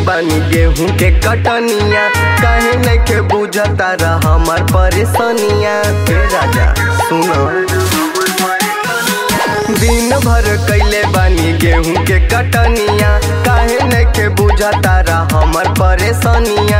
बानी गेहूं के कटनिया काहे नइखे बुझता रह हमर परेशानिया हे राजा सुनो दिन भर कैले बानी गेहूं के कटनिया काहे नइखे बुझता रह हमर परेशानिया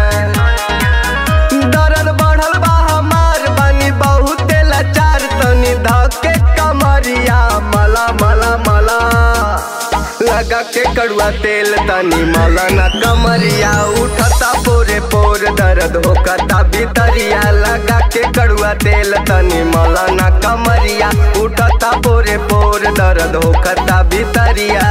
दर्द बढ़ल बा हमार बानी बहुते लाचार तनी धके कमरिया मला मला मला लगा के कड़ुआ तेल तनी मला ना कमरिया उठता पोरे पोर दर्द होकता भीतरिया लगा के कड़ुआ तेल तनी मला ना कमरिया उठता पोरे पोर दर्द होकता भीतरिया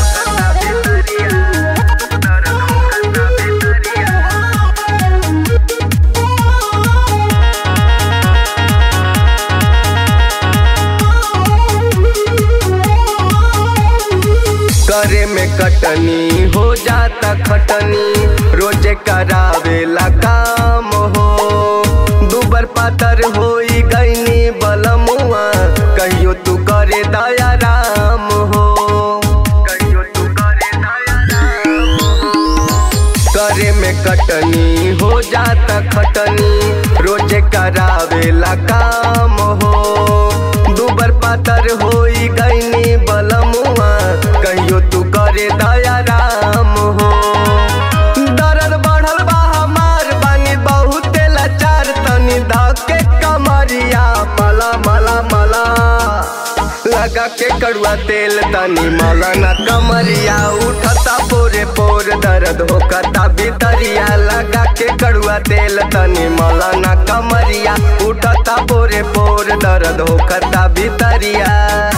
करे में कटनी हो जाता खटनी रोजे करावेला काम हो दुबर पातर होई गईनी बलमुआ कहियो तू करे दया राम हो कहियो तू करे दया राम करे में कटनी हो जाता खटनी रोजे करावेला काम हो दुबर पातर होई गईनी बलमुआ कहियो तू करे दया राम हो दर्द बढ़ल बा हमार बानी बहुते लाचार तनी धके कमरिया मला मला मला लगा के कड़ुआ तेल तनी मला ना कमरिया उठता पोरे पोर दर्द होकता भीतरिया लगा के कड़ुआ तेल तनी मला ना कमरिया उठता पोरे पोर दर्द होकता भीतरिया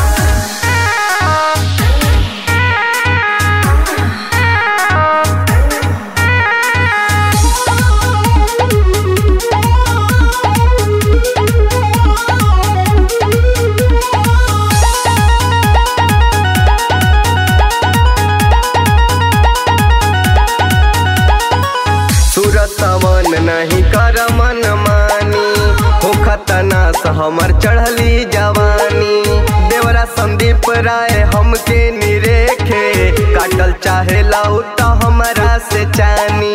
सुरतवन नहीं कर मन मानी हो खतनास हमर चढ़ली जवानी देवरा संदीप राय हमके निरेखे काटल चाहे लाउता हमरा से चानी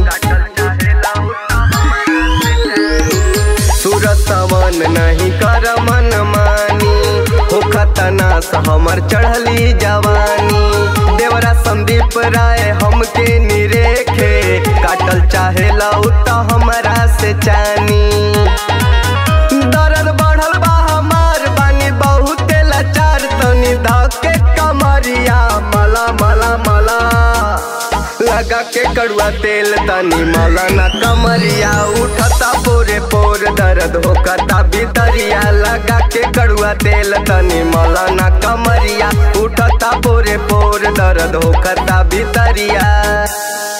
सुरतवन नहीं कर मन मानी हो खतनास हमर चढ़ली जवानी देवरा संदीप राय हमके निरेखे काटल चाहे लौता हमरा से चानी दर्द बढ़ल बा हमार बानी बहुते लाचार तनी धके कमरिया मला मला मला लगा के कड़ुआ तेल तनी मला ना कमरिया उठता पोरे पोर दर्द होकता भीतरिया लगा के कड़ुआ तेल तनी मला ना कमरिया उठता पोरे पोर दर्द होकता भीतरिया